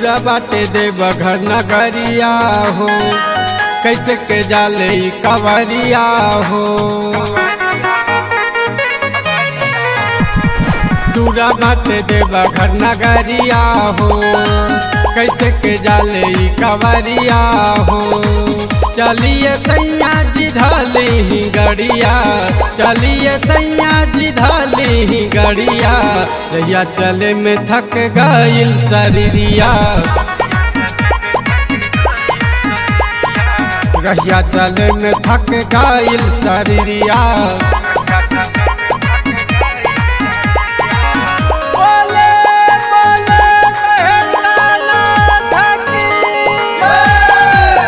दूरा बाटे देव घर नगरिया हो कैसे के जाले ई कवरिया हो दूरा बाटे देव घर नगरिया हो कैसे के जाले ई कवरिया हो चलिए सैया जी धाली ही गड़िया चलिए सैया जी धाली ही गड़िया रैया चले में थक गईल शरीरिया रैया चले में थक गईल शरीरिया बोले बोले महेंद्रनाथ की जय।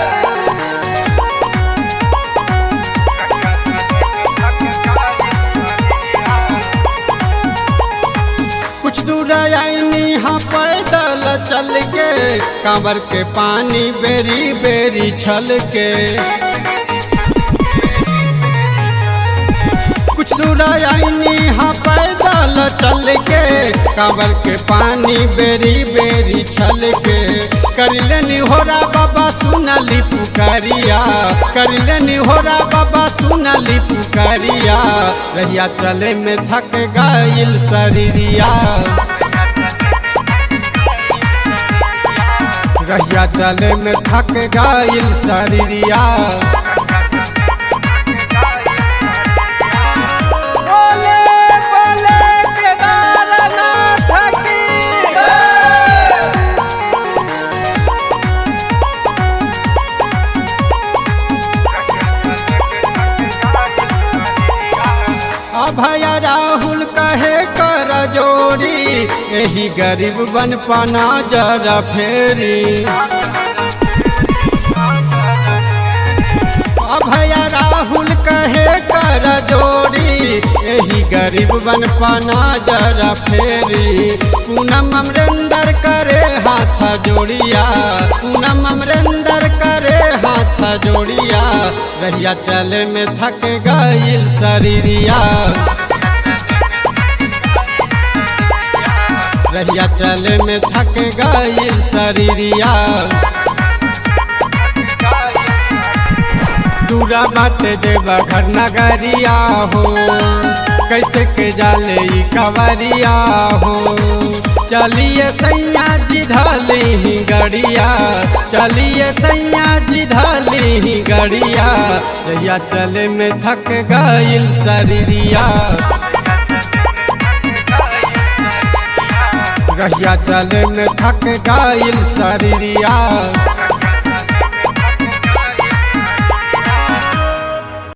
कुछ दूर आईनी हाँ पैदल चल के कांवर के पानी बेरी बेरी छल के कुछ दूर आईनी हाँ पैदल चल के कांवर के पानी बेरी बेरी छल के कर लेनी होरा बाबा सुनली पुकारिया कर लेनी होरा बाबा सुनली पुकारिया रहिया चले में थक गईल शरीरिया रहिया चले में थक गईल शरीरिया बोले बोले केदारनाथ की जय। अभय राहुल कहे कर जोड़ी यही गरीब बन पना जरा फेरी अभय राहुल कहे कर जोड़ी यही गरीब बन पना जरा फेरी पूनम अमरेंदर करे हाथ जोड़िया पूनम अमरेंदर करे हाथ जोड़िया रहिया चले में थक गईल शरीरिया रहिया चले में थक गईल शरीरिया दूरा बाटे देवा घर नगरिया हो कैसे के जाले ई कवरिया हो चलिए सैया जी धाली ही गड़िया चलिए सैया जी धाली ही गड़िया रैया चले में थक गईल शरीरिया रहिया चले में थक गईल शरीरिया